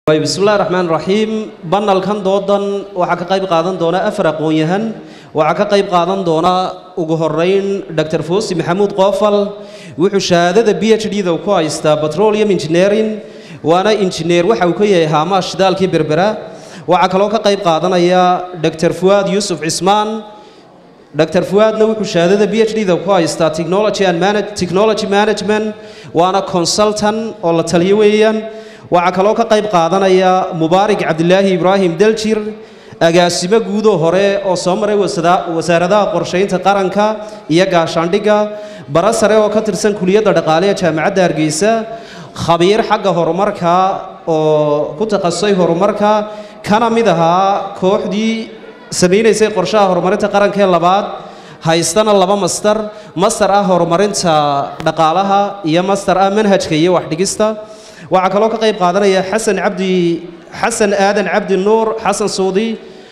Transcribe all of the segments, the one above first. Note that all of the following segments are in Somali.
bismillahi raxmaan raxiim banalkan doodan waxaa ka qayb qaadan doona afar aqoon-yahan waxaa ka qayb qaadan doona ugu horeyn dr foosi maxamuud qoofal wuxuu shahaadada b h d da ku haystaa petroleum engineering waana injineer waxa uu ka yahay haamaha shidaalkii berbera waxaa kaloo ka qayb qaadanaya dr fuwaad yuusuf cismaan dr fuwaadna wuxuu shahaadada b h d da ku haystaa technology and manage technology management waana consultant oo la taliyo weeyaan waxaa kaloo ka qayb qaadanaya mubaarig cabdilaahi ibraahim daljir agaasimo guudoo hore oo soo maray wasaaradaha qorshaynta qaranka iyo gaashaandhigga bara sare oo ka tirsan kuliyadda dhaqaale ee jaamacadda hargeysa khabiir xagga horumarka oo ku takhasusay horumarka kana mid ahaa kooxdii samaynaysay qorshaha horumarinta qaranka ee labaad haystana laba master master ah horumarinta dhaqaalaha iyo master ah manhajka iyo waxdhigista waxaa kaloo ka qayb qaadanaya xasan cabdi xasan aadan cabdi nuur xasan suudi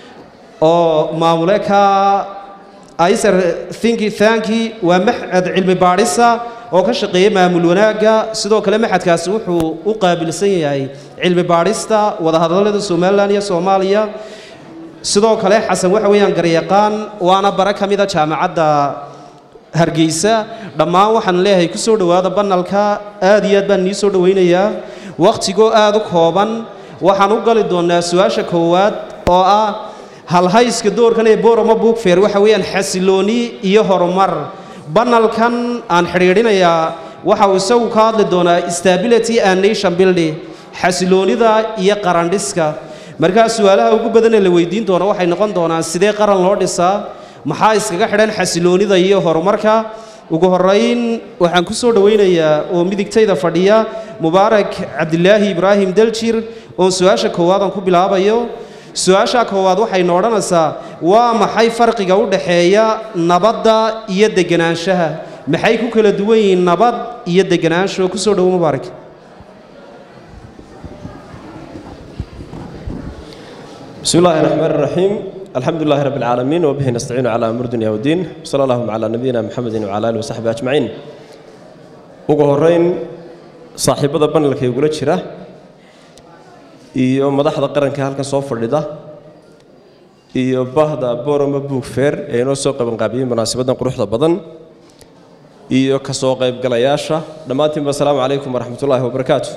oo maamule ka iser thinki thanki waa maxad cilmi baadhisa oo ka shaqeeya maamul wanaagga sidoo kale maxadkaasi wuxuu u qaabilsan yahay cilmi baadhista wadahadallada somalilan iyo soomaaliya sidoo kale xasan waxa weeyaan garyaqaan waana bare ka mida jaamacadda hargeysa dhammaan waxaan leeyahay ku soo dhowaada banalka aad iyo aad baan nii soo dhowaynayaa wakhtigoo aad u kooban waxaan u gali doonnaa su-aasha koowaad oo ah halhayska doorkan ee boroma bookfair waxa weeyaan xasilooni iyo horumar banalkan aan xidhiidhinayaa waxa uu isagu ka hadli doonaa stability and nation building xasiloonida iyo qarandhiska markaa su-aalaha ugu badan ee la weydiin doono waxay noqon doonaan sidee qaran loo dhisaa maxaa iskaga xidhan xasiloonida iyo horumarka ugu horeyn waxaan ku soo dhowaynayaa oo midigtayda fadhiya mubaarak cabdilaahi ibraahim daljir oon su-aasha koowaad aan ku bilaabayo su-aasha koowaad waxayna odhanaysaa waa maxay farqiga u dhaxeeya nabadda iyo deganaanshaha maxay ku kala duwan yihiin nabad iyo deganaansho ku soo dhowo mubaarak بسم الله الرحمن الرحيم الحمد لله رب العالمين وبه نستعين على أمر الدنيا والدين صلى الله على نبينا محمد وعلى آله وصحبه أجمعين ugu horeyn saaxiibada banalka igula jira iyo madaxda qaranka halkan soo fadhida iyo bahda boroma book fair ee inoo soo qabanqaabiyey munaasabaddan quruxda badan iyo ka soo qaybgalayaasha dhammaantiinba asalaamu calaykum waraxmatullaahi wabarakaatu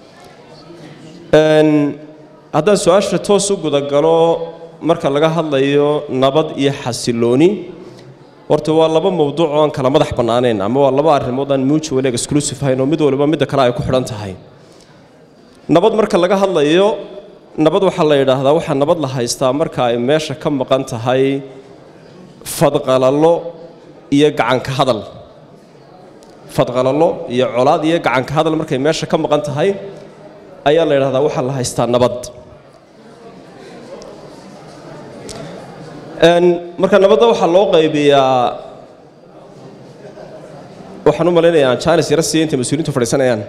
haddaan su-aasha toos u gudagalo marka laga hadlayo nabad iyo xasilooni horta waa laba mowduuc oo aan kala madax bannaanayn ama waa laba arrimood aan mutual exclusive ahayn oo mid waliba midda kale ay ku xidhan tahay nabad marka laga hadlayo nabad waxaa la yidhaahdaa waxaa nabad la haystaa marka ay meesha ka maqan tahay fadqalallo iyo gacanka hadal fadqalallo iyo colaad iyo gacanka hadal markay meesha ka maqan tahay ayaa la yidhahdaa waxaa la haystaa nabad marka nabadda waxaa loo qaybiyaa waxaan u malaynayaa aan jaanis yara siiya intay mas-uuliintu fadhiisanayaan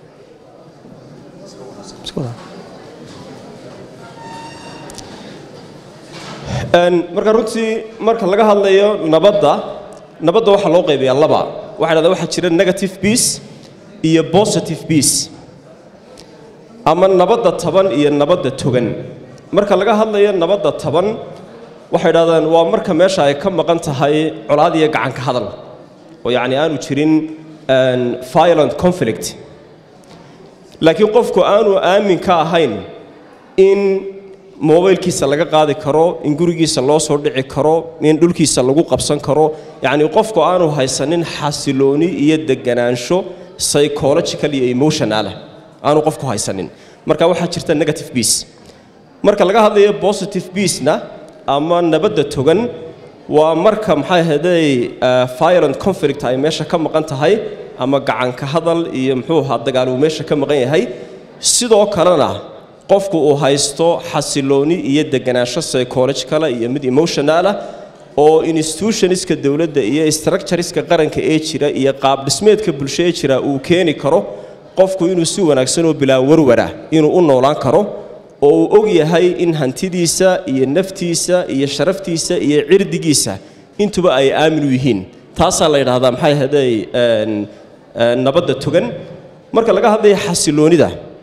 marka runtii marka laga hadlayo nabadda nabadda waxaa loo qaybiyaa laba waxay dhahdaa waxaa jira negative peace iyo positive peace ama nabadda taban iyo nabadda togan marka laga hadlayo nabadda taban waxay dhahdaan waa marka meesha ay ka maqan tahay colaad iyo gacanka hadal oo yacni aanu jirin violent conflict laakiin qofku aanu aamin ka ahayn in mobaylkiisa laga qaadi karo in gurigiisa loo soo dhici karo in dhulkiisa lagu qabsan karo yacni qofku aanu haysanin xasilooni iyo deganaansho psychological iyo emotionalah aanu qofku haysanin marka waxaa jirta negative peace marka laga hadlayo positive peacena ama nabadda togan waa marka maxay ahaydey violent conflict ay meesha ka maqan tahay ama gacanka hadal iyo muxuu ahaa dagaal uu meesha ka maqan yahay sidoo kalena qofku uu haysto xasilooni iyo deganaansho psychologicala iyo mid emotionalah oo institutionska dowladda iyo structureska qaranka ee jira iyo qaab dhismeedka bulsho ee jira uu keeni karo qofku inuu si wanaagsan oo bilaa warwara inuu u noolaan karo oo uu og yahay in hantidiisa iyo naftiisa iyo sharaftiisa iyo cirdigiisa intuba ay aamin u yihiin taasaa la yidhaahdaa maxay ahaydey nabadda togan marka laga hadlaya xasiloonida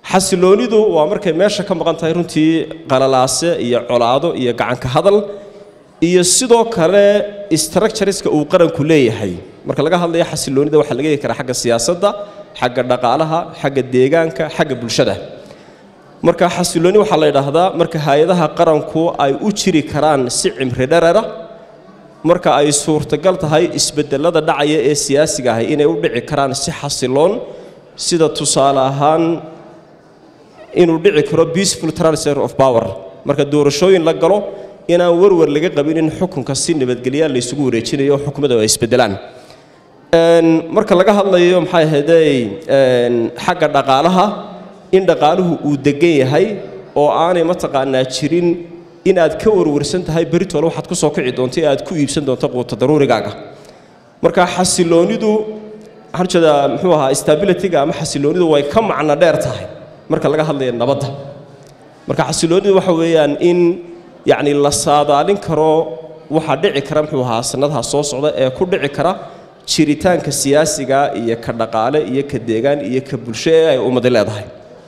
xasiloonidu waa markay meesha ka maqan tahay runtii qalalaase iyo colaado iyo gacanka hadal iyo sidoo kale structureska uu qaranku leeyahay marka laga hadlayo xasiloonida waxaa laga heli karaa xagga siyaasadda xagga dhaqaalaha xagga deegaanka xagga bulshada marka xasilooni waxaa la yidhaahdaa marka hay-adaha qaranku ay u jiri karaan si cimri dherera marka ay suurtagal tahay isbedelada dhacaya ee siyaasiga ahi inay u dhici karaan si xasiloon sida tusaale ahaan inuu dhici karo peaceful transfer of power marka doorashooyin la galo inaan warwar laga qabin in xukunka si nabadgelya laysugu wareejinayo oo xukumadda ay isbedelaan marka laga hadlayo maxay ahaydey xagga dhaqaalaha in dhaqaaluhu uu degan yahay oo aanay mataqaanaa jirin in aad ka warwarsan tahay beritoole waxaad ku soo kici doonto ee aad ku iibsan doonto quuta daruurigaaga marka xasiloonidu waxaan jeedaa muxuu ahaa stabilityga ama xasiloonidu way ka macno dheer tahay marka laga hadlayo nabadda marka xasiloonidu waxa weeyaan in yacni la saadaalin karo waxaa dhici kara muxuu ahaa sannadaha soo socda ee ku dhici kara jiritaanka siyaasiga iyo ka dhaqaale iyo ka deegaan iyo ka bulsho ee ay ummadi leedahay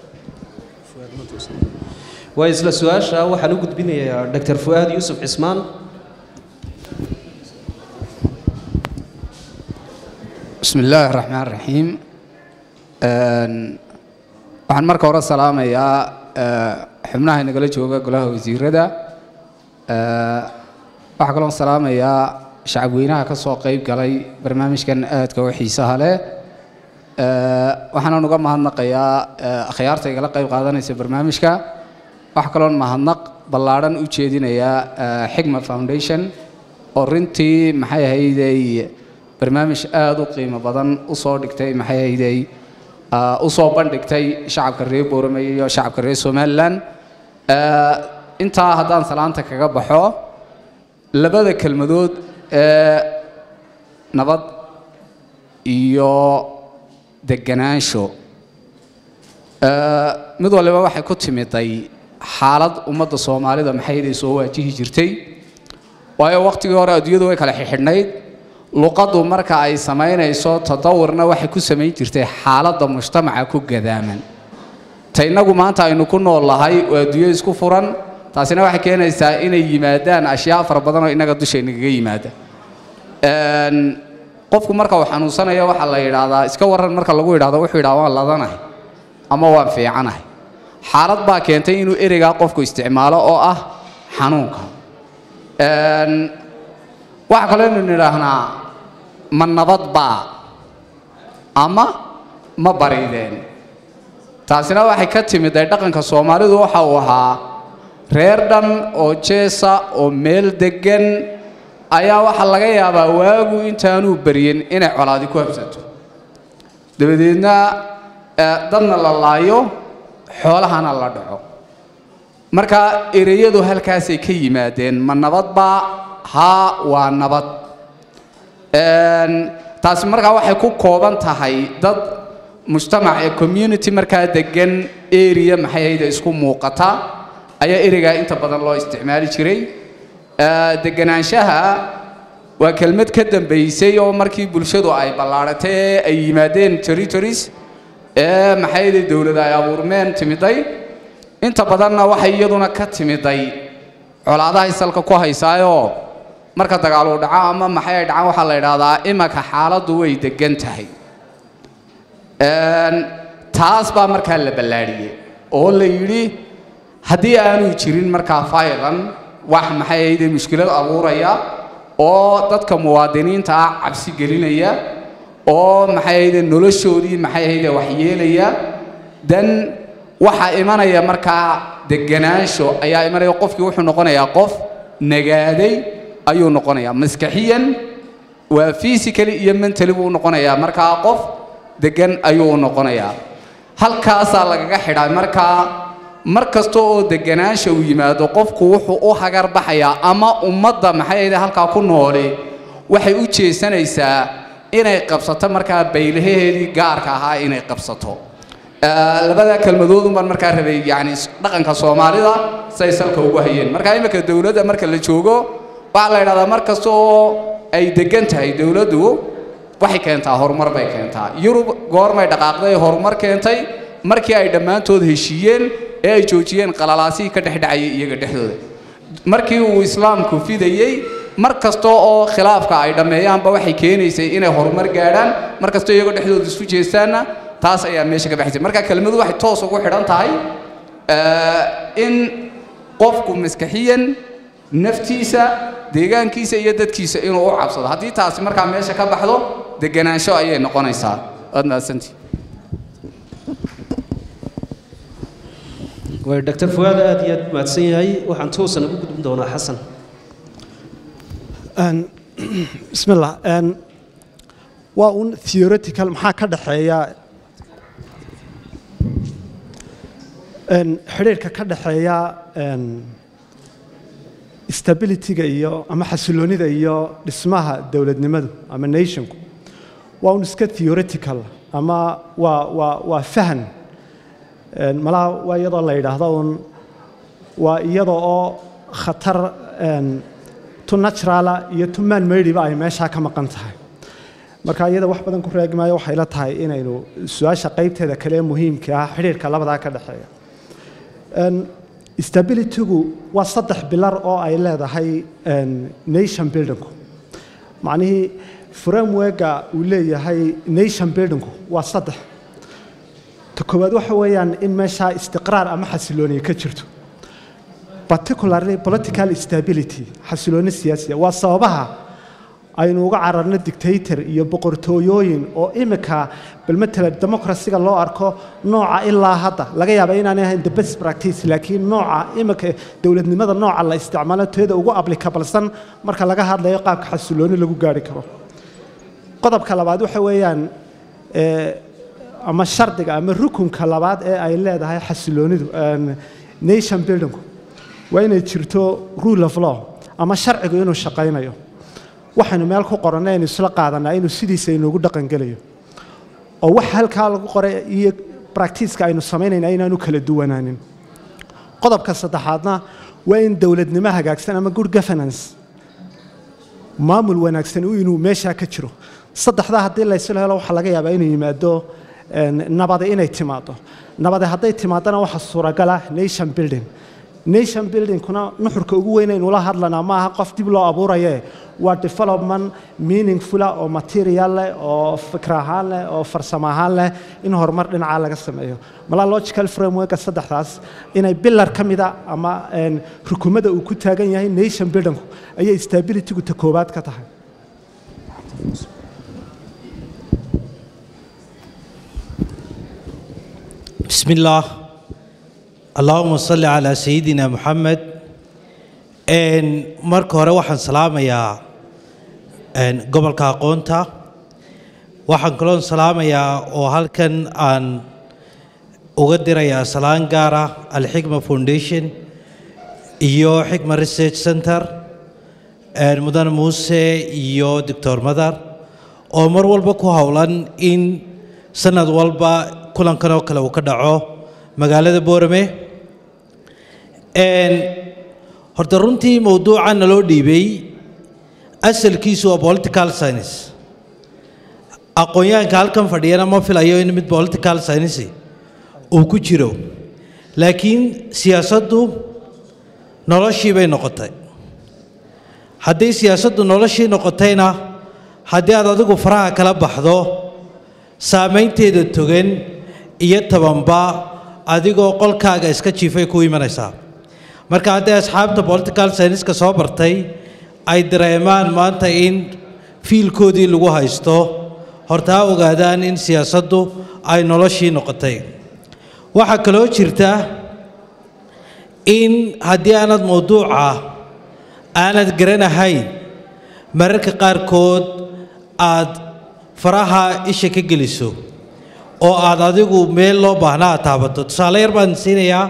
waa isla su-aasha waxaan u gudbinayaa dr fu'aad yuusuf cismaan بسم الله الرحمن الرحيم waxaan marka hore salaamayaa xubnaha inagala jooga golaha wasiirada waxaa kaloo salaamayaa shacabweynaha ka soo qayb galay barnaamijkan aadka u xiisaha leh waxaanan uga mahadnaqayaa akhyaarta igala qayb qaadanaysa barnaamijka waxaa kaloon mahadnaq ballaadhan u jeedinayaa xigma foundation oo runtii maxay ahaydey barnaamij aada u qiimo badan u soo dhigtay maxay ahaydey u soo bandhigtay shacabka reer boorame iyo shacabka reer somalilan intaa haddaan salaanta kaga baxo labada kelmadood ee nabad iyo deganaansho mid waliba waxay ku timiday xaalad ummadda soomaalida maxay soo waajihi jirtay waayo wakhtigii hore adduunyadu way kala xixidhnayd luqaddu marka ay samaynayso tadawurna waxay ku samayn jirtay xaaladda mujtamaca ku gadaaman ta innagu maanta aynu ku nool lahay oo adduunyo isku furan taasina waxay keenaysaa inay yimaadaan ashyaa fara badan oo innaga dushaynaga yimaada qofku marka uu xanuunsanaya waxaa la yidhaahdaa iska warran marka lagu yidhahdo wuxuu yidhaha waan ladanahay ama waan fiicanahay xaalad baa keentay inuu ereygaa qofku isticmaalo oo ah xanuunka waxaa kaloo inu nidhaahnaa ma nabad baa ama ma barideen taasina waxay ka timiday dhaqanka soomaalidu waxa uu ahaa reer dhan oo jeesa oo meel deggan ayaa waxaa laga yaabaa waagu intaanuu baryin inay colaadi ku habsato dabadeedna dadna la laayo xoolahana la dhaco marka ereyadu halkaasay ka yimaadeen ma nabad baa haa waa nabad taasi markaa waxay ku kooban tahay dad mujtamac ee community markaa degan area maxay ahayde isku muuqata ayaa ereygaa inta badan loo isticmaali jiray deganaanshaha waa kelmad ka dambaysay oo markii bulshadu ay ballaadhatay ee ay yimaadeen territories ee maxay ahayde dowlad ay abuurmeen timiday inta badanna waxay iyaduna ka timiday colaadahay salka ku haysaayoo marka dagaal uu dhaco ama maxay ay dhacaan waxaa la idhaahdaa imanka xaaladdu way degan tahay taas baa markaa la ballaadhiyey oo la yidhi haddii aanu jirin markaa faylan wax maxay ahayde mushkilad abuuraya oo dadka muwaadiniinta ah cabsi gelinaya oo maxay ahayde noloshoodii maxay ahayde waxyeelaya dan waxaa imanaya markaa deganaansho ayaa imanaya qofkii wuxuu noqonayaa qof nagaaday ayuu noqonayaa maskaxiyan waa physically iyo mentally buu noqonayaa markaa qof degan ayuu noqonayaa halkaasaa lagaga xidhaa markaa mar kasta oo deganaansha uu yimaado qofku wuxuu u hagar baxayaa ama ummadda maxay ahayde halkaa ku nooli waxay u jeesanaysaa inay qabsato markaa baylahaheedii gaarka ahaa inay qabsato labada kelmadoodun baan markaa rabay yani dhaqanka soomaalida say salka ugu hayeen markaa imika dowladda marka la joogo waxaa la yidhahdaa mar kasta oo ay degan tahay dowladdu waxay keentaa horumar bay keentaa yurub goormay dhaqaaqday horumar keentay markii ay dhammaantood heshiiyeen ee ay joojiyeen qalalaasihii ka dhexdhacayay iyaga dhexdooda markii uu islaamku fidayey mar kasta oo khilaafka ay dhammeeyaanba waxay keenaysay inay horumar gaadhaan mar kastoo iyagoo dhexdooda isku jeestaanna taas ayaa meesha ka baxaysay marka kelmadu waxay toos ugu xidhan tahay in qofku maskaxiyan naftiisa deegaankiisa iyo dadkiisa inuu u cabsado haddii taasi markaa meesha ka baxdo deganaansho ayay noqonaysaa waad mahadsantii way dr fuaad aad iyo aad mahadsan yahay waxaan toosan ugu gudbin doonaa xasan بسم الله ان waa un theoretical maxaa ka dhaxeeya n xidhiirka ka dhaxeeya n stabilityga iyo ama xasiloonida iyo dhismaha dowladnimadu ama nationku waa un iska theoretical ama waa waa waa fahan n malaha waa iyadoo la yidhaahdo un waa iyadoo oo khatar n tu naturala iyo tu man maydhiba ay meeshaa ka maqan tahay marka iyada wax badan ku raagi maayo waxay la tahay inaynu su-aasha qaybteeda kale ee muhiimka ah xidhiirka labadaa ka dhexeeya stabilitygu waa saddex bilar oo ay leedahay nation buildingku macnihii frameworka uu leeyahay nation buildingku waa saddex ta koowaad waxa weeyaan in meeshaa istiqraar ama xasilooniye ka jirto particularly political stability xasilooni siyaasiya waa sababaha aynu uga cararno dictator iyo boqortooyooyin oo imika bal matala democracyga loo arko nooca ilaa hadda laga yaaba inaanay ahayn the best practice laakiin nooca imika dowladnimada nooca la isticmaalo teeda ugu ablikabalsan marka laga hadlayo qaabka xasilooni lagu gaari karo qodobka labaad waxa weeyaan ama shardiga ama rukunka labaad ee ay leedahay xasiloonidu nation buildingku waa inay jirto rule of law ama sharcigu inuu shaqaynayo waxaynu meel ku qorannay aynu isla qaadanaa inuu sidiisa inoogu dhaqangelayo oo wax halkaa lagu qoray iyo bractiiska aynu samaynayna inaanu kala duwanaanin qodobka saddexaadna waa in dowladnimo hagaagsan ama good governance maamul wanaagsan inuu meeshaa ka jiro saddexdaa haddii laysla helo waxaa laga yaabaa inuu yimaado nabadi inay timaado nabadi hadday timaadana waxaa suuragala nation building nation buildingkuna nuxurka ugu weyn aynu la hadlanaa ma aha qof dib loo abuuraye waa development meaningfula oo material leh oo fikr ahaan leh oo farsamo ahaan leh in horumar dhinacaa laga sameeyo malaa logical frameworka saddexdaas inay bilar ka mida ama rukumada uu ku taagan yahay nation buildingku ayay stabilitygu ta koowaad ka tahay بسم الله اللهم صل على سيدنا محمد ان marka hore waxaan salaamayaa een gobolka aqoonta waxaan kaloo salaamayaa oo halkan aan uga dirayaa salaan gaar ah alxikma foundation iyo xikma research center een mudan muuse iyo doctor madar oo mar walba ku howlan in sanad walba kulankan oo kale uu ka dhaco magaalada boorame horta runtii mowduucan naloo dhiibay asalkiisu waa political science aqoon-yahanka halkan fadhiyana ma filayo in mid political science uu ku jiro laakiin siyaasaddu noloshii bay noqotay haddii siyaasaddu noloshii noqotayna haddii aad adigu faraha kala baxdo saamaynteeda togan iyo tabanba adigoo qolkaaga iska jiifay ku imanaysaa marka haddii asxaabta political scienceska soo bartay ay dareemaan maanta in fiilkoodii lagu haysto horta ha ogaadaan in siyaasaddu ay noloshii noqotay waxaa kaloo jirta in haddii aanad mowduuca aanad garanahayn mararka qaarkood aad faraha isha ka geliso oo aad adigu meel loo baahna aad taabato tusaale yar baan siinayaa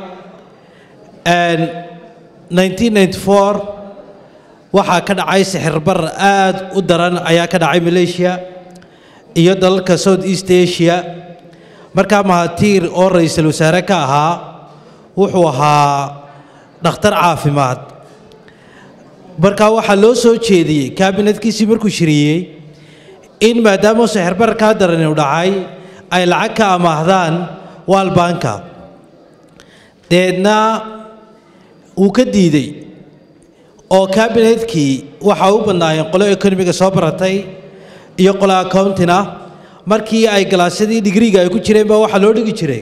1994 waxaa ka dhacay sixirbar aad u daran ayaa ka dhacay malaysia iyo dalalka south east asia markaa mahatiir oo ra-iisul wasaare ka ahaa wuxuu ahaa dhakhtar caafimaad markaa waxaa loo soo jeediyey kaabinadkiisii markuu shiriyey in maadaama sixirbar kaa daran uu dhacay ay lacag ka amaahdaan waalbanka deedna wuu ka diidey oo kabinetkii waxa u badnaayeen qolo ekonomiga soo baratay iyo qolo accountina markii ay galaasyadii digriga ay ku jireen baa waxaa loo dhigi jiray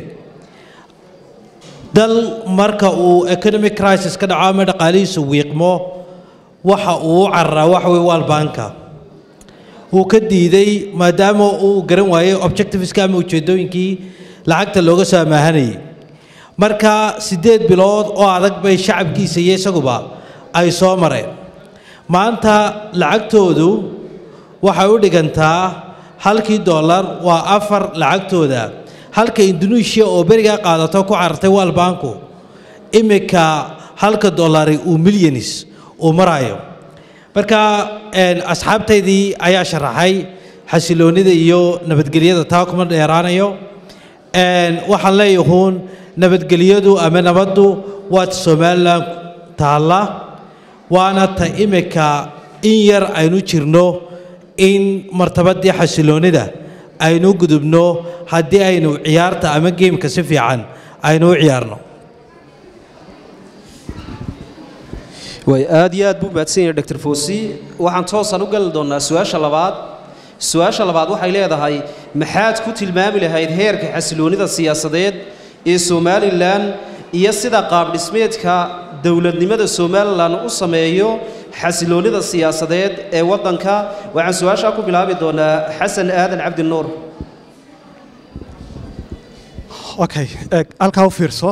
dal marka uu economic crisis ka dhaco ama dhaqaalihiisu wiiqmo waxa uu u cararaa waxa weye waalbanka wuu ka diiday maadaama uu garan waayey objectiveska ama ujeeddooyinkii lacagta looga soo amaahanayay marka siddeed bilood oo adag bay shacabkiisa iyo isaguba ay soo mareen maanta lacagtoodu waxay u dhigantaa halkii dollar waa afar lacagtooda halka indonesia oo berigaa qaadato ku carartay waalbanku iminka halka dollari uu milyanis uu marayo marka asxaabtaydii ayaa sharaxay xasiloonnida iyo nabadgelyada taa kuma dheeraanayo waxaan leeyahuun nabadgelyadu ama nabaddu waa ta somalilan taalla waana ta iminka in yar aynu jirno in martabadii xasiloonnida aynu gudubno haddii aynu ciyaarta ama geemka si fiican aynu u ciyaarno way aad iyo aad buu mahadsan yahay dr foosi waxaan toosan u gali doonnaa su-aasha labaad su-aasha labaad waxay leedahay maxaad ku tilmaami lahayd heerka xasiloonnida siyaasadeed ee somalilan iyo sida qaabdhismeedka dowladnimada somalilan u sameeyo xasiloonnida siyaasadeed ee waddanka waxaan su-aashaa ku bilaabi doonaa xasan aadan cabdi nuur okay eeg halkaa u fiirso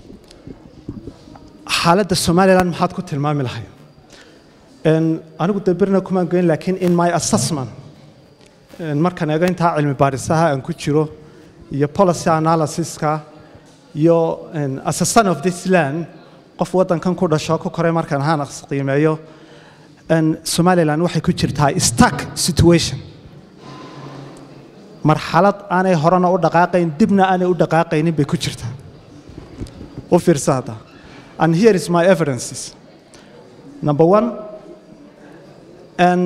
xaaladda somalilan maxaad ku tilmaami lahay anigu de berna kumaan goyn laakiin in my assessment markaan eego intaa cilmi baadhisaha aan ku jiro iyo policy analysiska iyo as a son of this land qof waddankan ku dhasho ku koray markaan ahaan qiimeeyo somalilan waxay ku jirtaa stuck situation marxalad aanay horena u dhaqaaqayn dibna aanay u dhaqaaqaynin bay ku jirtaa u fiirsa hadda and here is my evidences number one and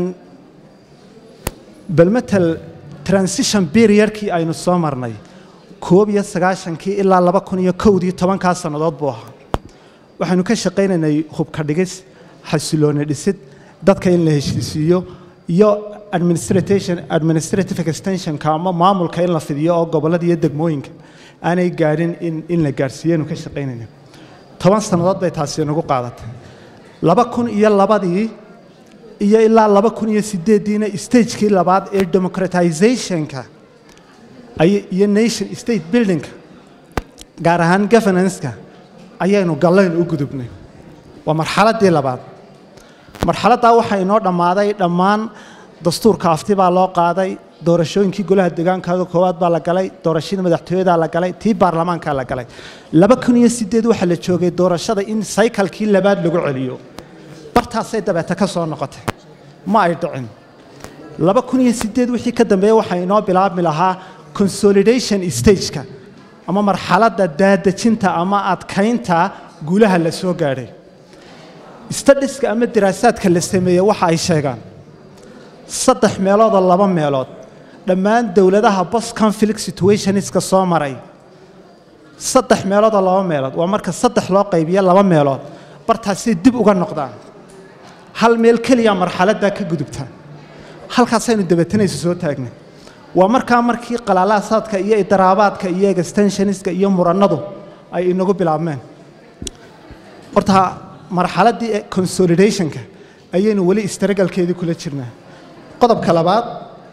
balmetel transition periodkii aynu soo marnay koob iyo sagaashankii ilaa laba kun iyo kowdii tobankaa sannadood buu ahaa waxaynu ka shaqaynaynay hubka dhigis xasilooni dhisid dadka in la heshiisiiyo iyo administration administrative extensionka ama maamulka in la fidiyo oo gobollada iyo degmooyinka aanay gaadhin in in la gaadhsiiyaynu ka shaqaynayna toban sannadood bay taasi nagu qaadatay laba kun iyo labadii iyo ilaa laba kun iyo sideeddiina stagekii labaad ee democratizationka iyo nation state buildingka gaar ahaan governanceka ayaynu gallayn u gudubnay waa marxaladdii labaad marxaladdaa waxaa inoo dhammaaday dhammaan dastuurka afti baa loo qaaday doorashooyinkii golaha deegaankaaga koowaad baa la galay doorashadii madaxtooyadaa la galay tii baarlamaankaa la galay laba kun iyo sideed waxaa la joogay doorashada in saykalkii labaad lagu celiyo bartaasay dabeete ka soo noqotay ma ay dhicin laba kun iyo sideed wixii ka dambeeya waxaa inoo bilaabmi lahaa consolidation stageka ama marxaladda daadejinta ama adkaynta guulaha la soo gaadhay stadiska ama diraasaadka la sameeyey waxa ay sheegaan saddex meeloodoo laba meelood dhammaan dowladaha bos conflict situationska soo maray saddex meeloodoo laba meelood waa marka saddex loo qaybiyo laba meelood bartaasay dib uga noqdaan hal meel keliya marxaladdaa ka gudubtaan halkaasaynu dabatanaysa soo taagnay waa markaa markii qalaalaasaadka iyo idaraabaadka iyo extensioniska iyo murannadu ay inagu bilaabmeen horta marxaladdii consolidationka ayaynu weli istaragalkeedii kula jirnaa qodobka labaad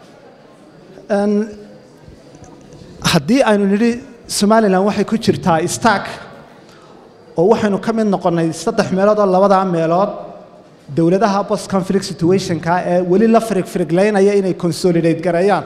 haddii aynu nidhi somalilan waxay ku jirtaa stark oo waxaynu ka mid noqonnay saddex meelood oo labadaa meelood dowladaha post conflict situationka ee weli la firig firiglaynaya inay consolidate gareeyaan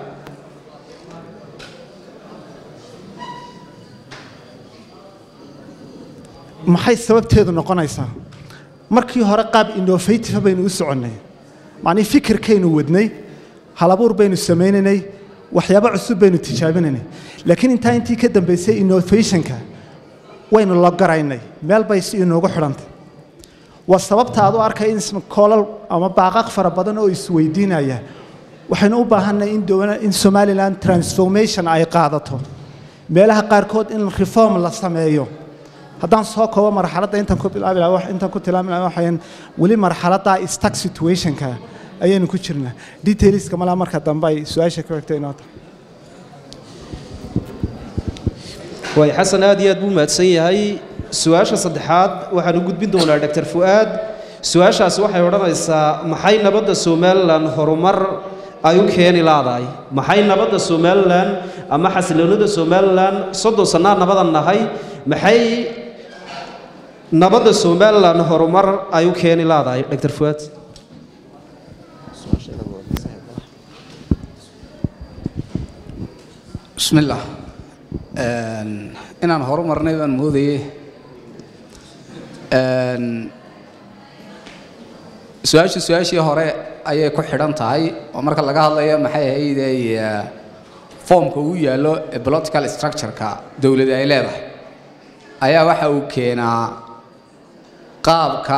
maxay sababteedu noqonaysaa markii hore qaab innovative baynu u soconnay macnii fikirkaynu wadnay halabuur baynu samaynaynay waxyaabo cusub baynu tijaabinaynay laakiin intaa intii ka dambaysay innovationka waynu la garaynay meel bay si inoogu xidhantay waa sababta aad u arkay in koolal ama baaqaq fara badan oo isweydiinaya waxaynu u baahanay in dowla in somalilan transformation ay qaadato meelaha qaarkood in reform la sameeyo haddaan soo koobo marxaladda intaan ku bilaabi lahaa wax- intaan ku tilmaami lahaa waxayaan weli marxaladda stuck situationka ayaynu ku jirnaa detailska malaa marka dambe ay su-aasha ka xigto inoo tahay waay xasan aad iyo aad buu mahadsan yahay su-aasha saddexaad waxaan u gudbin doonaa dr fu'aad su-aashaasi waxay odhanaysaa maxay nabadda somalilan horumar ay u keeni laadahay maxay nabadda somalilan ama xasiloonida somalilan soddon sannaa nabadan nahay maxay nabadda somalilan horumar ay u keeni laadahay dr fu'aad بسم الله Een, inaan horumarnay baan moodayey Een, su-aashu su-aashii hore ayay ku xidhan tahay oo marka laga hadlayo maxay ahaydey foomka uu yaallo ee political structure-ka dowladda ay leedahay ayaa waxa uu keenaa qaabka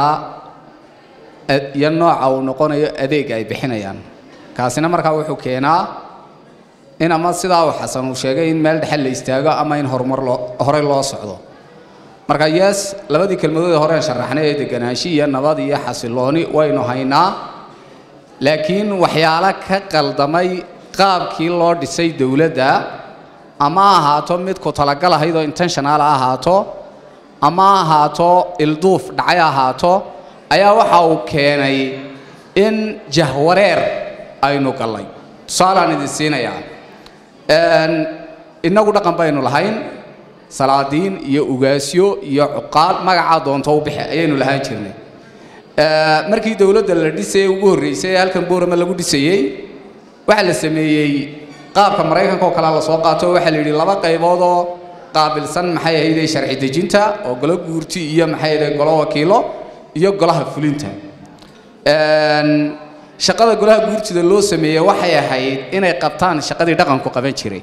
ad- iyo nooca uu noqonayo adeeg ay bixinayaan kaasina markaa wuxuu keenaa in ama sidaa uu xasan uu sheegay in meel dhexe la istaago ama in horumar loo horey loo socdo marka yes labadii kelmadood ee hore aan sharaxnay ee deganaansho iyo nabad iyo xasilooni waynu haynaa laakiin waxyaalo ka qaldamay qaabkii loo dhisay dowladda ama ha ahaato mid ku talagal ahayd oo intentional ha ahaato ama ha ahaato ilduuf dhacay ha ahaato ayaa waxa uu keenay in jahwareer aynu gallay tusaalaan idin siinayaa Een, innagu dhaqan baynu lahayn salaadiin iyo ugaasyo iyo cuqaal magacaa doonto u bixi ayaynu lahaan jirnay Ee, markii dowladda la dhisayay ugu horreysay ee halkan boorama lagu dhisayey waxaa la sameeyey qaabka maraykanka oo kale la soo qaato waxaa la yidhi laba qaybood oo qaabilsan maxay ahaydee sharci dejinta oo golo guurti iyo maxay ahaydee golo wakiilo iyo golaha fulinta Een, shaqada golaha guurtida loo sameeyey waxay ahayd inay qabtaan shaqadii dhaqanku qaban jiray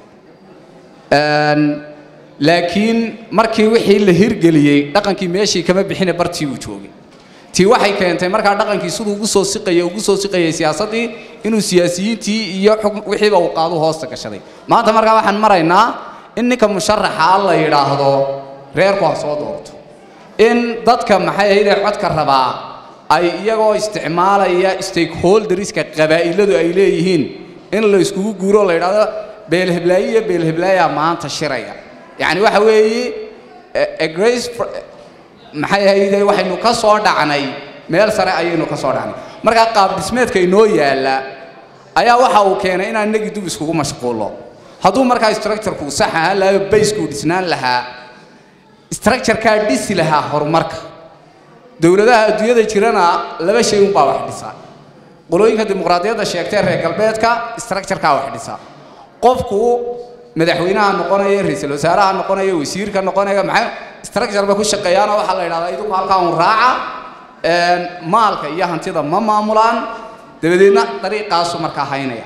Een, laakiin markii wixii la hirgeliyey dhaqankii meeshii kama bixine bartii uu joogay tii waxay keentay markaa dhaqankii siduu ugu soo siqayay ugu soo siqayay siyaasaddii inuu siyaasiyiintii iyo xukun wixiiba uu qaadu hoosta gashaday maanta markaa waxaan maraynaa in ninka musharaxa la yidhaahdo reerku ha soo doorto in dadka maxay ahaydee codka rabaa ay iyagoo isticmaalaya stakeholderska qabaa'iladu ay leeyihiin in la iskugu guuro la yidhaahdo beelheblaayo iyo beelheblaayaa maanta shiraya yacni waxa weeye a- a grace fr- maxay ahayde waxaynu ka soo dhacnay meel sare ayaynu ka soo dhacnay markaa qaab dhismeedka inoo yaalla ayaa waxa uu keenay inaan nagi dub iskugu mashquulo hadduu markaa structureku sax ahaan lahaa baysku dhisnaan lahaa structurekaa dhisi lahaa horumarka dowladaha adduunyada jirana laba shay unbaa wax dhisa qolooyinka dimuqraadiyadda sheegtay reer galbeedka structurekaa wax dhisa qofku madaxweynaha noqonaya ra-iisul wasaaraha noqonaya wasiirka noqonaya maxay structure ba ku shaqeeyaanoo waxaa la yidhahdaa idinku halkaa un raaca een, maalka iyo hantida ma maamulaan dabadeedna dariiqaasu markaa haynaya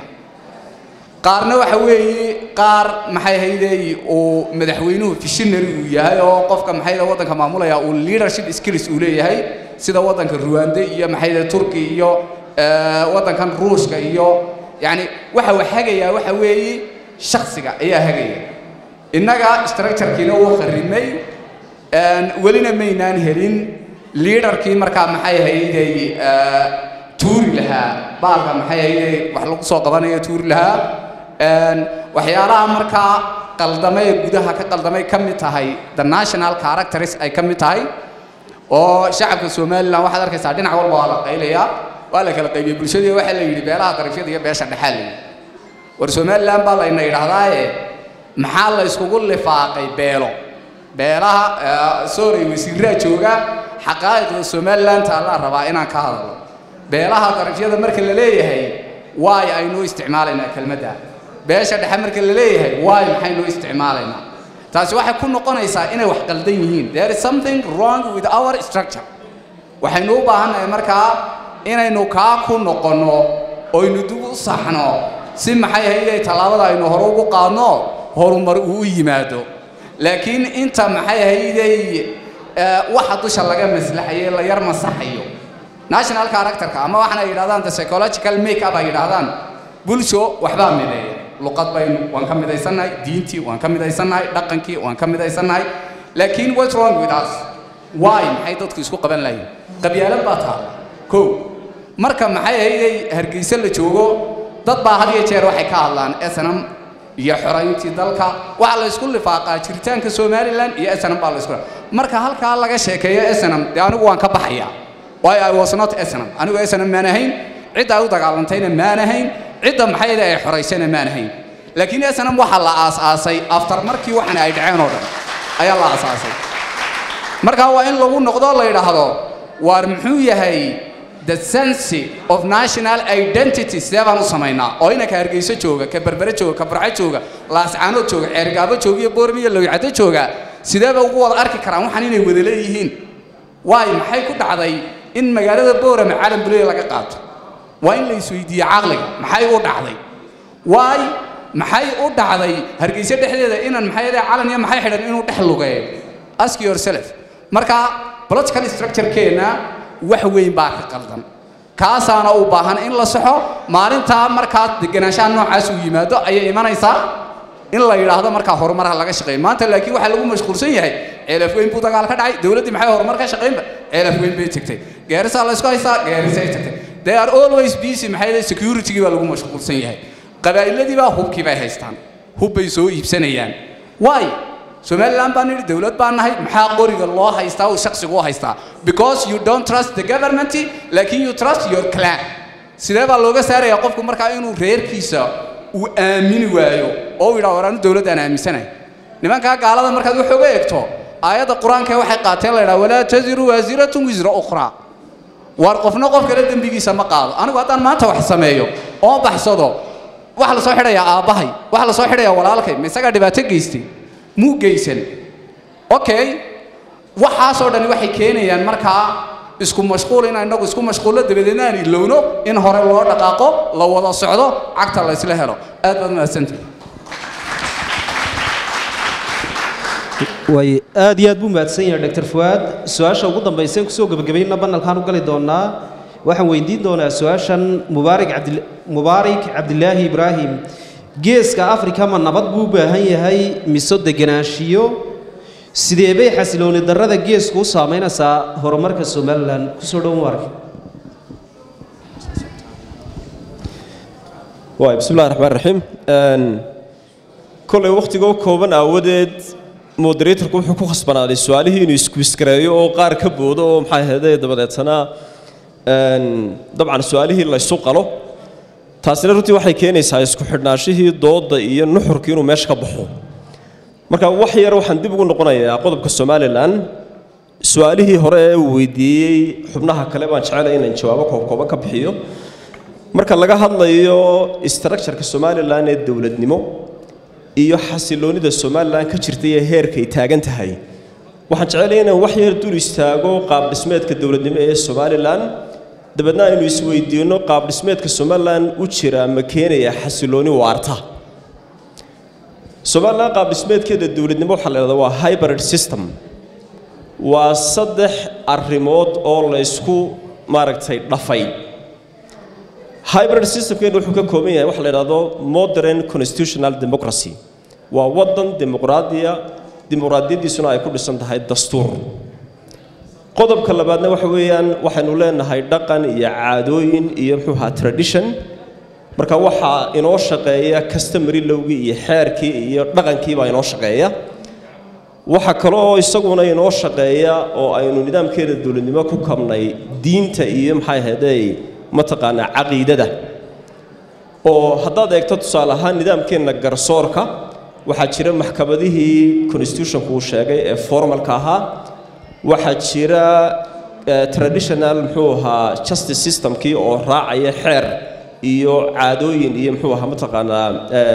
qaarna waxa weeye qaar maxay haydey uu madaxweynuhu visionary uu yahay oo qofka maxay haydee waddanka maamulaya uu leadership skills uu leeyahay sida waddanka ruwande iyo maxay haydee turki iyo eh, waddankan ruushka iyo yacni waxa uu hagayaa waxa weeye shaksiga ayaa hagaya innaga structurekiina wuu kharrimay een, welina maynaan helin leaderkii markaa maxay haydey eh, tuuri lahaa baalka maxay haydey wax lagu soo qabanayo tuuri lahaa Een, waxyaalaha markaa qaldamay ee gudaha ka qaldamay ka mid tahay the national characters ay ka mid tahay oo shacabka somalilan waxaad arkaysaa dhinac walba waa la qaylayaa waa la kala qaybiyey bulshadii waxaa la yidhi beelaha darafyada iyo beesha dhexaa la yidhi war somalilan baa layna yidhaahdaaye maxaa la iskugu lifaaqay beelo beelaha eh, sorry wasiiraa jooga xaqaa'iqda somalilan taallaa rabaa inaan ka hadlo beelaha darafyada marka la leeyahay waay aynu isticmaalaynaa kelmadda beesha dhexe marka la leeyahay waay maxaynu isticmaalaynaa taasi waxay ku noqonaysaa inay wax qaldan yihiin there is something wrong with our structure waxaynu u baahannahay markaa inaynu kaa ku noqonno oynu dib u saxno si maxay ahaydee tallaabada aynu hore ugu qaadno horumar uu u yimaado laakiin inta maxay ahaydey eh, waxa dusha laga maslaxayo la yar masaxayo national characterka ama waxaana yidhahdaan the psychological make up ay yidhahdaan bulsho waxbaa mideeya luqad baynu waan ka midaysannahay diintii waan ka midaysannahay dhaqankii waan ka midaysannahay laakiin what's wrong with us why maxay dadku isku qaban lahayn qabyaalad baa taa kow marka maxay ahayday hargeysa la joogo dad baa had iyo jeer waxay ka hadlaan snm iyo xorayntii dalka waxaa la isku lifaaqaa jiritaanka somalilan iyo snm baa la isku marka halkaa laga sheekeeyo snm dee anigu waan ka baxayaa why i was not snm anigu snm maan ahayn cidda ay u dagaalantayna maan ahayn cidda maxay ahayday ay xoraysayna maan ahayn laakiin snm waxaa la aas-aasay aftar markii waxan ay dhaceen oo dhan ayaa la aas-aasay markaa waa in lagu noqdo la yidhaahdo waar muxuu yahay the sense of national identity sidee baan u samaynaa oo inanka hargeyso jooga ka berbere jooga ka barco jooga laascaanood jooga ceergaabo jooga iyo boormi iyo lowicado jooga sideeba ugu wada arki karaan waxaan inay wada leeyihiin waayo maxay ku dhacday in magaalada boorame caalam buleya laga qaato waa in la isweydiiye caqliga maxay u dhacday waay maxay u dhacday hargeyso dhexdeeda inan maxay calan iyo maxay xidhan inuu dhex lugeeyo ask yourself marka political structure-keenna wax weyn baa ka qaldan kaasaana u baahan in la saxo maalintaa markaa deganaanshaha noocaas uu yimaado ayay imanaysaa in la yidhaahdo markaa horumarha laga shaqeeyo maanta laakiin waxaa lagu mashquulsan yahay ceelaf weyn buu dagaal ka dhacay dowladdii maxay horumar ka shaqeynba ceelaf weyn bay tagtay gaarisaa la isku haystaa gaarisay tagtay they are always busy maxay leedahay security-gii baa lagu mashquulsan yahay qabaa'iladii baa hubkii bay haystaan hub bay soo iibsanayaan why somaliland baan nidhi dowlad baan nahay maxaa qoriga loo haystaa uu shaksigu u haystaa because you don't trust the government laakiin you trust your clan sidee baa looga saarayaa qofku markaa inuu reerkiisa uu aamini waayo oo uu yidhaha war anu dowladdaan aaminsanahay nimankaa gaalada markaad wax oga eegto aayadda qur-aanka waxay qaateen la yidhaha walaa taziru waasiratun wisra ukhraa war qofna qof kale dembigiisa ma qaado anigu haddaan maanta wax sameeyo oo baxsado waxa la soo xidhayaa aabbahay waxa la soo xidhayaa walaalkay ma isagaa dhibaato geystay muu geysan okay waxaasoo dhani waxay keenayaan markaa isku mashquul in inagu isku mashquullo dabadeedna aan ilowno in hore loo dhaqaaqo la wada socdo cagta la isla helo aad baad mahadsantahay way aad iyo aad buu mahadsan yahay dr fuaad su-aasha ugu dambaysa kusoo gebagabayna banalkaan u gali doonaa waxaan weydiin doonaa su-aashan mubaarik cabdi mubaarik cabdilaahi ibraahim geeska afrika ma nabad buu u baahan yahay mise deganaanshiyo sidee bay xasilooni darrada geesku u saamaynaysaa horumarka somalilan kusoo dhow mubaarak waay bismi illahi raxmaan raxiim kolay wakhtigoo kooban aawadeed moderatorku wuxuu ku khasbanaaday su-aalihii inuu iskuiskareeyo oo qaar ka boodo oo maxaa ahayday dabadeetana dabcan su-aalihii la ysu qalo taasina runtii waxay keenaysaa isku xidhnaashihii doodda iyo nuxurkii inuu meesha ka baxo marka wax yar waxaan dib ugu noqonayaa qodobka somalilan su-aalihii hore ee uu weydiiyey xubnaha kale baan jecelay inaan jawaabo koobkooban ka bixiyo marka laga hadlayo structureka somalilan ee dowladnimo iyo xasiloonida somalilan ka jirtay ee heerkay taagan tahay waxaan jecelay inaan wax yar dul istaago qaab dhismeedka dowladnimo ee somalilan dabeedna aynu isweydiinno qaab dhismeedka somalilan u jira ma keenaya xasilooni waarta somalilan qaab dhismeedkeeda dowladnimo waxaa la idhahdaa waa hybrid system waa saddex arrimood oo la ysku maaragtay dhafay hybrid systemkeenu wuxuu ka kooban yahay waxa la idhahdo modern constitutional democracy waa waddan dimuqraadiya dimuqraadiyaddiisuna ay ku dhisan tahay dastuur qodobka labaadna waxa weeyaan waxaynu leenahay dhaqan iyo caadooyin iyo muxuu ahaa tradition marka waxaa inoo shaqeeya customary lowgii iyo xeerkii iyo dhaqankii baa inoo shaqeeya waxa kale oo isaguna inoo shaqeeya oo aynu nidaamkeeda dowladnimo ku kabnay diinta iyo maxay ahaydey mataqaanaa caqiidada oo haddaad eegto tusaale ahaan nidaamkeenna garsoorka waxaa jira maxkamadihii constitutionku uu sheegay ee formalka ahaa waxaa jira traditional muxuu ahaa justice systemkii oo raacaya xeer iyo caadooyin iyo muxuu ahaa mataqaanaa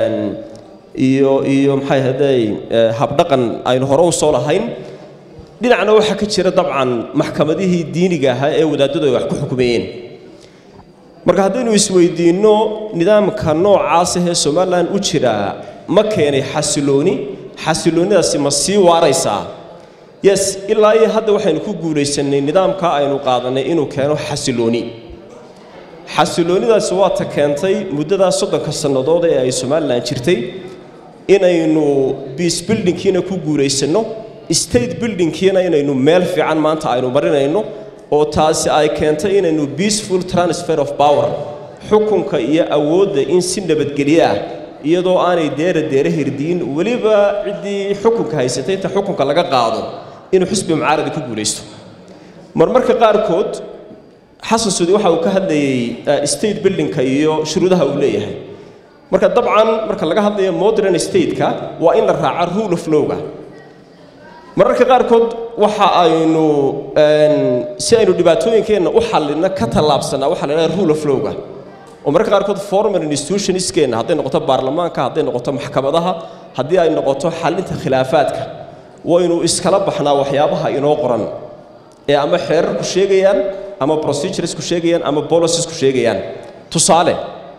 iyo iyo maxay ahaydey habdhaqan aynu hore u soo lahayn dhinacna waxaa ka jira dabcan maxkamadihii diiniga ahaa ee wadaadadu ay wax ku xukumeeyeen marka haddaynu isweydiinno nidaamka noocaas ahee somalilan u jiraa ma keenay xasilooni xasiloonidaasi ma sii waaraysaa yes ilaa iyo hadda waxaynu ku guulaysanay nidaamka aynu qaadanay inuu keeno xasilooni xasiloonidaasi waa ta keentay muddadaas soddonka sannadood ee ay somalilan jirtay inaynu biace buildingkiina ku guulaysanno state buildingkiina inaynu meel fiican maanta aynu marinayno oo taasi ay keentay inaynu peaceful transfer of power xukunka iyo awoodda in si nabadgelyo ah iyadoo aanay deera deere hirdiin weliba ciddii xukunka haysatay inta xukunka laga qaado inuu xisbi mucaarada ku guulaysto marmarka qaarkood xasan suudi waxa uu ka hadlayey state buildingka iyo shuruudaha uu leeyahay marka dabcan marka laga hadlayo modern stateka waa in la raaca rule of lowga mararka qaarkood waxa aynu si aynu dhibaatooyinkeenna u xallinno ka tallaabsanaa waxaa la idhaha rule of lowga oo mararka qaarkood formal institutionskeenna hadday noqoto baarlamaanka hadday noqoto maxkamadaha haddii ay noqoto xallinta khilaafaadka waynu iskala baxnaa waxyaabaha inoo qoran ee ama xeerarku sheegayaan ama proceduresku sheegayaan ama policesku sheegayaan tusaale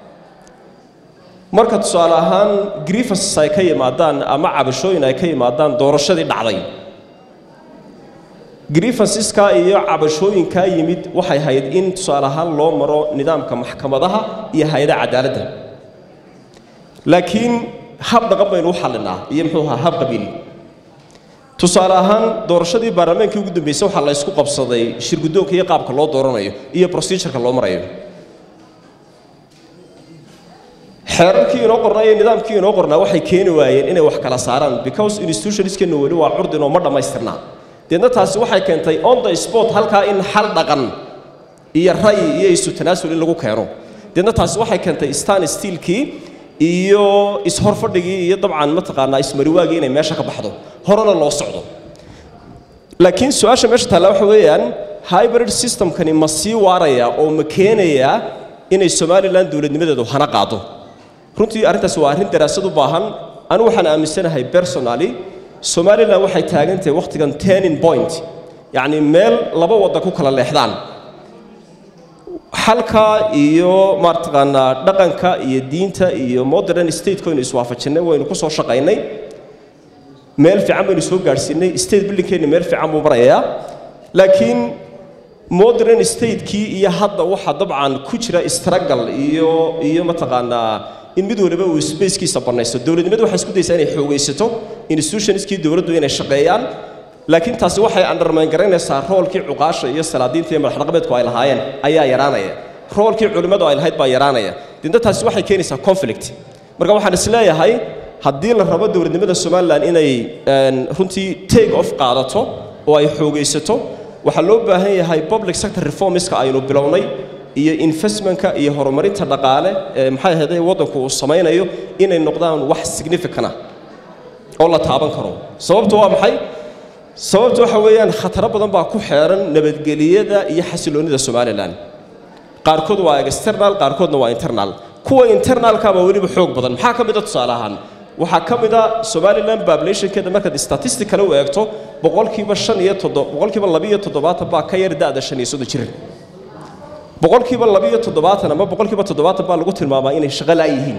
marka tusaale ahaan grievances ay ka yimaadaan ama cabashooyin ay ka yimaadaan doorashadii dhacday grievanceska iyo cabashooyinkaa yimid waxay hayd in tusaale ahaan loo maro nidaamka maxkamadaha iyo hay-adaha cadaaladda laakiin hab dhaqan baynu u xallinaa iyo muxuu ahaa hab qabiil tusaale ahaan doorashadii baarlamaankii ugu dambeysay waxaa la ysku qabsaday shirguddoonka iyo qaabka loo dooranayo iyo procedureka loo marayo xeerarkii inoo qornaa iyo nidaamkii inoo qornaa waxay keeni waayeen inay wax kala saaraan because institutioniskeena weli waa curdin oo ma dhammaystirnaa deedna taasi waxay keentay on the sport halkaa in xal dhaqan iyo ra'yi iyo isu tanaasul in lagu keeno deedna taasi waxay keentay stan stiilkii iyo ishorfadhigii iyo dabcan mataqaanaa ismariwaagii inay meesha ka baxdo horena loo socdo laakiin su-aasha meesha taalla waxa weeyaan hybrid systemkani ma sii waaraya oo ma keenayaa inay somalilan dowladnimadeedu hana qaado runtii arrintaasi waa arrin daraasad u baahan anigu waxaan aaminsanahay personally somalilan waxay taagan tahay wakhtigan turning point yacni meel laba wadda ku kala leexdaan xalka iyo maartaqaanaa dhaqanka iyo diinta iyo modern stateko aynu iswaafajinnay waynu ku soo shaqaynay meel fiican baynu soo gaadhsiinay state buildingkeenna meel fiican buu marayaa laakiin modern statekii iyo hadda waxaa dabcan ku jira struggle iyo iyo mataqaanaa in mid waliba uu spacekiisa bannaysto dowladnimadu waxay isku daysaa inay xoogaysato institutionskii dowladdu inay shaqeeyaan laakiin taasi waxay undermine garaynaysaa roolkii cuqaasha iyo salaadiinta iyo madaxdhaqameedku ay lahaayeen ayaa yaraanaya roolkii culimmadu ay lahayd baa yaraanaya dinta taasi waxay keenaysaa conflict marka waxaan isleeyahay haddii la rabo dowladnimada somalilan inay runtii take off qaadato oo ay xoogaysato waxaa loo baahan yahay public sector reformska aynu bilownay iyo investmentka iyo horumarinta dhaqaale ee maxay ahayd waddanku uu samaynayo inay noqdaan wax significant ah oo la taaban karo sababtu waa maxay sababtu waxa weeyaan khataro badan baa ku xeeran nabadgeliyada iyo xasiloonida somalilan qaarkood waa external qaarkoodna waa internal kuwa internalka baa weliba xoog badan maxaa ka mid a tusaale ahaan waxaa ka mid a somalilan populationkeeda markaad statisticale u eegto boqolkiiba shan iyo toddob boqolkiiba labiyo toddobaatan baa ka yar da'da shan iyo soddon jir boqolkiiba labiyo toddobaatan ama boqolkiiba toddobaatan baa lagu tilmaamaa inay shaqo la'yihiin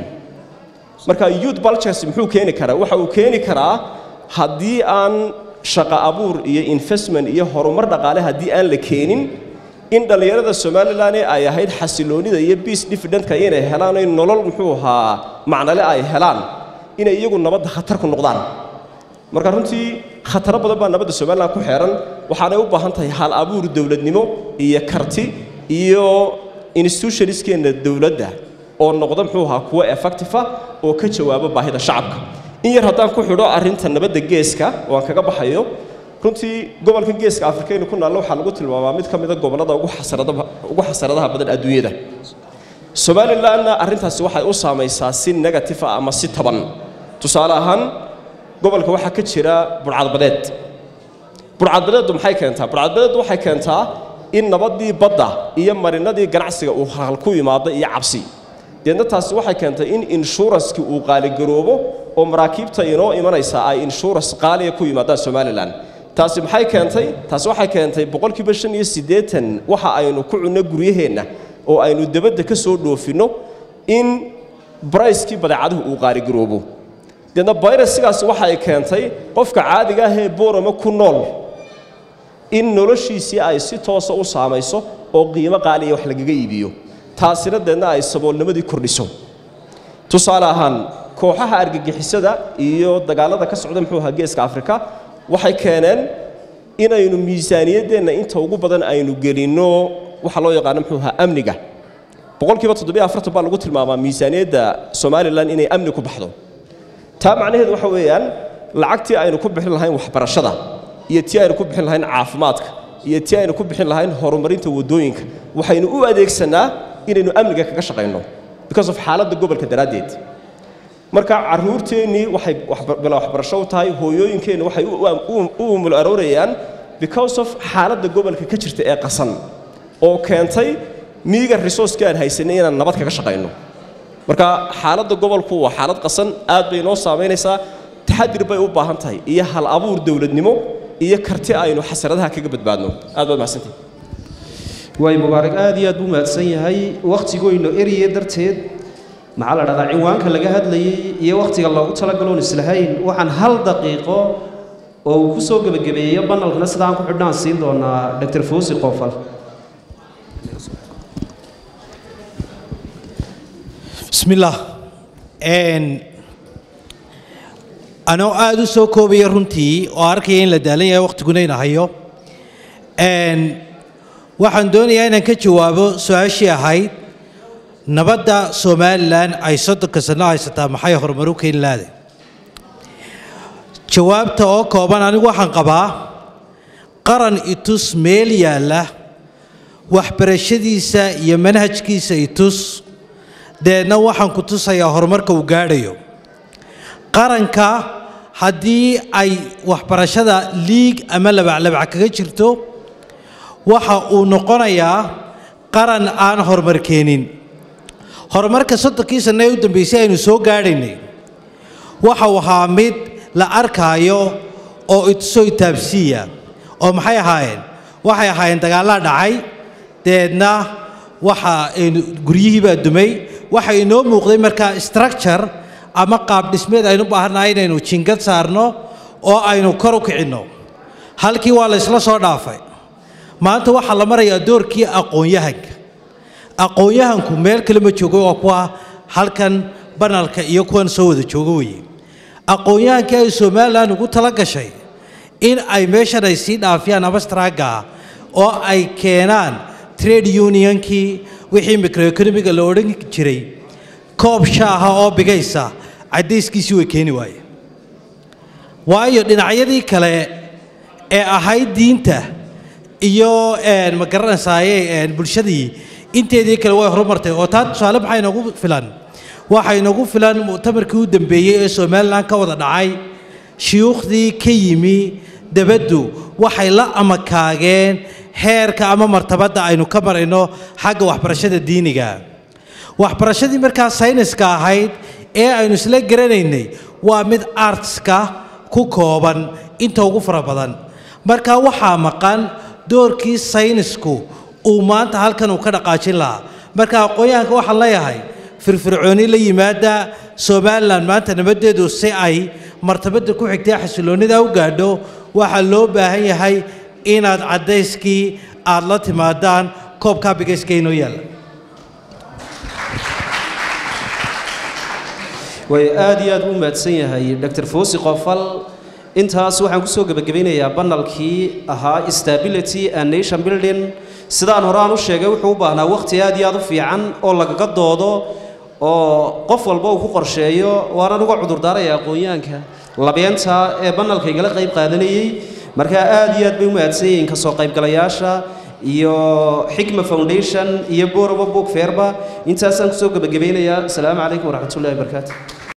marka youth bulges muxuu keeni karaa waxa uu keeni karaa haddii aan shaqo abuur iyo investment iyo horumar dhaqaale haddii aan la keenin in dhallinyarada somalilan ee ay ahayd xasiloonida iyo peace dividendka inay helaan oy nolol muxuu ahaa macnale ay helaan inay iyagu nabadda khatar ku noqdaan marka runtii khataro badan baa nabadda somalilan ku xeeran waxaanay u baahan tahay hal abuur dowladnimo iyo karti iyo institutionskeenna dowladda oo noqda muxuu ahaa kuwo effective ah oo ka jawaaba baahida shacabka in yar haddaan ku xidho arrinta nabadda geeska oo aan kaga baxayo runtii gobolka geeska afrikaynu ku naallo waxaa lagu tilmaamaa mid ka mida gobollada ugu xasaradaha ugu xasaradaha badan adduunyada somalilanna arrintaasi waxay u saamaysaa si negative ah ama si taban tusaale ahaan gobolka waxaa ka jira burcadbadeed burcadbadeeddu maxay keentaa burcadbadeeddu waxay keentaa in nabaddii badda iyo marinadii ganacsiga uu halhal ku yimaado iyo cabsi deedna taasi waxay keentay in inshuranskii uu qaaligaroobo oo maraakiibta inoo imanaysa ay insurance qaaliya ku yimaadaan somalilan taasi maxay keentay taasi waxay keentay boqolkiiba shan iyo siddeetan waxa aynu ku cunno guryaheenna oo aynu debadda ka soo dhoofinno in bricekii badeecaduhu uu qaaligaroobo deedna bayrasigaasi waxay keentay qofka caadiga ah ee boorama ku nool in noloshiisii ay si toosa u saamayso oo qiimo qaaliya wax lagaga iibiyo taasina deedna ay saboolnimadii kordhiso tusaale ahaan kooxaha argagixisada iyo dagaalada ka socda muxuu ahaa geeska afrika waxay keeneen inaynu miisaaniyaddeenna inta ugu badan aynu gelinno waxa loo yaqaano muxuu ahaa amniga boqolkiiba toddobiyo afartan baa lagu tilmaamaa miisaaniyadda somalilan inay amni ku baxdo taa macnaheedu waxa weeyaan lacagtii aynu ku bixin lahayn waxbarashada iyo tii aynu ku bixin lahayn caafimaadka iyo tii aynu ku bixin lahayn horumarinta waddooyinka waxaynu u adeegsanaa inaynu amniga kaga shaqayno because of xaaladda gobolka daraaddeed marka caruurteennii waxay bila waxbarasho u tahay hooyooyinkeenni waxay u umul aroorayaan because of xaaladda gobolka ka jirta ee qasan oo keentay miiga resourceka aan haysanay inaan nabad kaga shaqayno marka xaaladda gobolku waa xaalad qasan aad bay noo saamaynaysaa taxadir bay u baahan tahay iyo hal abuur dowladnimo iyo karti aynu xasaradaha kaga badbaadno aad baad mahadsantihi waay mubaarak aad iyo aad buu mahadsan yahay wakhtigoynu erye darteed maxaa la dhahdaa ciwaanka laga hadlayey iyo wakhtiga loogu talagaloon islahayn waxaan hal daqiiqo oo uu ku soo gebagabeeyo banalkana sidaan ku xidhnaan siin doonaa dr fawsi qoofal بسم الله ان anoo aada u soo koobaya runtii oo arkaya in la daalan yahay waqtiguna ina hayo n waxaan doonayaa inaan ka jawaabo su-aashii ahayd nabadda somalilan ay soddonka sano haysataa maxay horumar u keeni lahaday jawaabta oo kooban anigu waxaan qabaa qaran itus meel yaalla waxbarashadiisa iyo manhajkiisa itus deedna waxaan ku tusayaa horumarka uu gaadhayo qaranka haddii ay waxbarashada liig ama labaclabac kaga jirto waxa uu noqonayaa qaran aan horumar keenin horumarka soddonkii sanno ee u dambeysay aynu soo gaadhaynay waxa uu ahaa mid la arkaayo oo itusoo itaabsiiya oo maxay ahaayeen waxay ahaayeen dagaallaa dhacay deedna waxa guryihii baa dumay waxa inoo muuqday markaa structure ama qaab dhismeed aynu baahannahay inaynu jingad saarno oo aynu kor u kicinno halkii waa la isla soo dhaafay maanta waxaa la marayaa doorkii aqoon-yahanka aqoon-yahanku meel kale ma joogo waa kuwa halkan banalka iyo kuwan soo wada joogo weye aqoon-yahankii ay somalilan ugu tala gashay in ay meeshan ay sii dhaafiyaan abastraaga oo ay keenaan trade unionkii wixii microeconomiga la odhan jiray koob shaaha oo bigaysa caddayskiisii way keeni waaye waayo dhinacyadii kale ee ahayd diinta iyo ma garanaysaayey bulshadii inteedii kale way horumartay oo taa tusaale maxaa inoogu filan waxaa inoogu filan mu'tamarkii u dambeeyey ee somalilan ka wada dhacay shuyuukhdii ka yimi dabaddu waxay la amakaageen heerka ama martabadda aynu ka marayno xagga waxbarashada diiniga waxbarashadii markaa sayniska ahayd ee aynu isla garanaynay waa mid artska ku kooban inta ugu fara badan marka waxaa maqan doorkii saynisku uu maanta halkan uu ka dhaqaajin lahaa marka aqoon-yahanka waxaan leeyahay firfircooni la yimaada somalilan maanta nabadeedu si ay martabadda ku xigtay xasiloonnida u gaadho waxaa loo baahan yahay inaad caddayskii aad la timaadaan koobkaa bigayska inoo yaalla way aad iyo aad u mahadsan yahay dr fawsi qofal intaas waxaan ku soo gebagabaynayaa banalkii ahaa stability and nation building sidaan hore aan u sheegay wuxuu u baahnaa wakhti aad iyo aad u fiican oo lagaga doodo oo qof walba uu ku qorsheeyo waana uga cudurdaaraya aqoon-yahanka labeenta ee banalka igala qayb qaadanayey marka aad iyo aad bay u mahadsan yihiin ka soo qaybgalayaasha iyo xikma foundation iyo boraba book fairba intaasaan kusoo gebagabaynayaa asalaamu calaykum waraxmatullahi wabarakaatu